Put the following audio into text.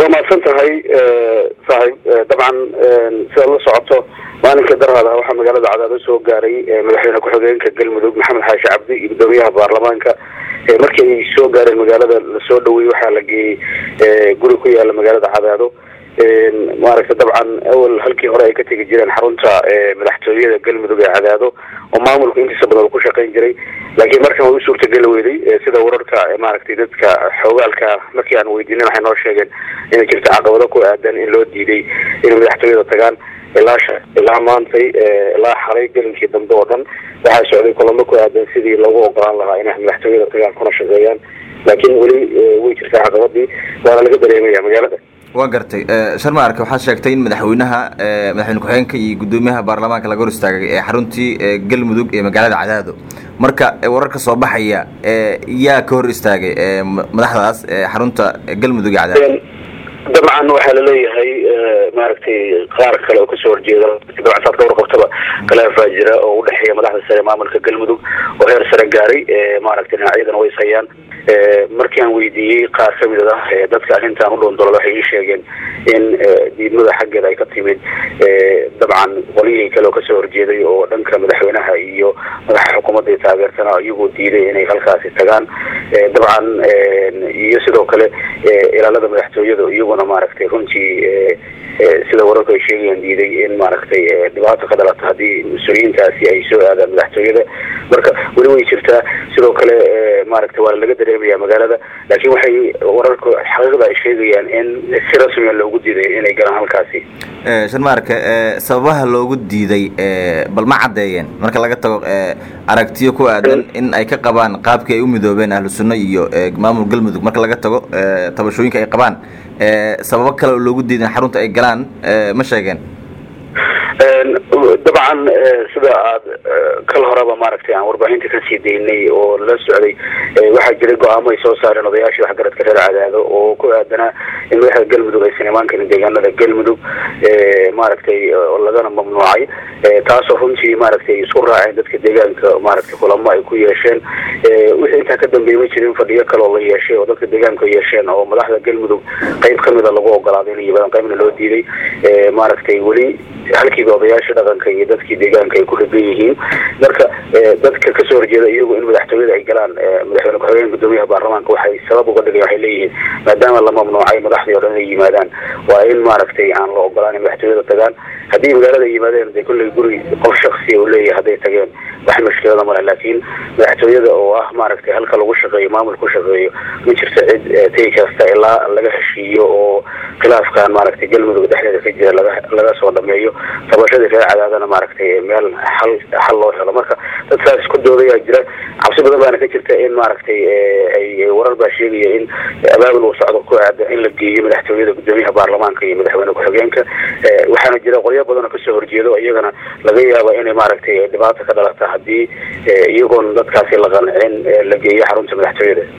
waa mahadsan tahay saaxiib dabcan sidaad la socoto maalinkai darhada waxaa magaalada cadaado soo gaaray madaxweyne ku-xigeenka galmudug maxamed xaashi cabdi iyo guddoomiyaha baarlamaanka markii ay soo gaareen magaalada lasoo dhaweeyey waxaa la geeyey guri ku yaala magaalada cadaado maaragta dabcan awal halkii hore ay ka tegi jireen xarunta madaxtooyada galmudug ee cadaado oo maamulku intiisa badan ku shaqayn jiray laakiin markan way u suurtageli weyday sida wararka maaragtay dadka xoogaalka markii aan weydiinin waxay noo sheegeen inay jirto caqabado ku aadan in loo diiday inay madaxtooyada tagaan ilaa ilaa maantay ilaa xalay gelinkii dambe oo dhan waxaa socday kulamo ku aadan sidii loogu ogolaan lahaa inay madaxtooyada tagaan kuna shaqeeyaan laakiin weli way jirtaa caqabadii waana laga dareemaya magaalada waa gartay sharma arke waxaad sheegtay in madaxweynaha madaxweyne ku-xigeenka iyo guddoomiyaha baarlamaanka laga hor istaagay ee xaruntii galmudug ee magaalada cadaado marka wararka soo baxaya yaa ka hor istaagay madaxdaas xarunta galmudug ee cadaado dabcan waxaa laleeyahay maaragtay qaar kale oo kasoo horjeeda dabcan dhowr qabtaba khilaafaa jira oo udhexeeya madaxda sare maamulka galmudug oo heer sare gaaray maaragtay dhinacyadana way ishayaan markii aan weydiiyey qaar kamid ah dadka arrintan u dhoondolada waxay ii sheegeen in diidmada xaggeeda ay ka timid dabcan qolyihii kale oo kasoo horjeeday oo dhanka madaxweynaha iyo madaxa xukuumadda taageertana iyagoo diiday inay halkaasi tagaan dabcan iyo sidoo kale ilaalada madaxtooyada iyaguna maaragtay runtii sida wararku ay sheegayaan diiday in maaragtay dhibaato ka dhalata haddii mas-uuliyiintaasi ay soo aadaan madaxtooyada marka weli way jirtaa sidoo kale maaragtay waa laga dareemaya magaalada laakiin waxay wararku xaqiiqda ay sheegayaan in si rasmiya loogu diiday inay galaan halkaasi sharmaarka sababaha loogu diiday bal ma caddeeyeen marka laga tago aragtiyo ku aadan in ay ka qabaan qaabkii ay u midoobeen ahlu sunno iyo maamul galmudug marka laga tago tabashooyinka ay qabaan sababo kale oo loogu diidan xarunta ay galaan ma sheegeen dabcan sida aad kal horeba maaragtay aan warbaahinta kasii daynay oo lala socday waxaa jiray go-aamo ay soo saareen odayaashii waxgaradka reer cadaado oo ku aadanaa in madaxda galmudug aysan imaan karin deegaanada galmudug maaragtay lagana mamnuucay taasoo runtii maaragtay isku raaceen dadka deegaanka maaragtay kulamo ay ku yeesheen wixii intaa ka dambeeyey ma jirin fadhiyo kale oo la yeeshay oo dadka deegaanka yeesheen oo madaxda galmudug qayb kamida lagu ogolaaday inay yimaadaan qaybna loo diiday maaragtay weli halkiiba odayaasha dhaqanka iyo dadkii deegaanka ay ku rigan yihiin marka dadka kasoo horjeeda iyagu in madaxtooyada ay galaan madaxweyne ku-xigeenka guddoomiyaha baarlamaanka waxay sabab uga dhigayan waxay leeyihiin maadaama la mamnuucay madaxdii o dhan inay yimaadaan waa in maaragtay aan la ogolaan in madaxtooyada tagaan haddii magaalada ay yimaadeen de kolley guri qof shaksiya uu leeyahay hadday tageen wax mushkilada male laakiin madaxtooyada oo ah maaragtay halka lagu shaqeeyo maamul ku shaqeeyo ma jirto cid tegi kasta ilaa laga heshiiyo oo khilaafkan maaragtay galmudug dhexdeeda ka jira laga laga soo dhameeyo tabashadii reer cadaadana maaragtay meel xal xal loo helo marka dad saas isku doodayaa jira cabsi badan baana ka jirta in maaragtay ay warar baa sheegaya in abaabul uu socdo ku aada in la geeyo madaxtooyada guddoomiyaha baarlamaanka iyo madaxweyne ku-xigeenka waxaana jira qolyo badan oo kasoo horjeedo iyagana laga yaaba inay maaragtay dhibaato ka dhalata haddii iyagoon dadkaasi la qancin la geeyo xarunta madaxtooyada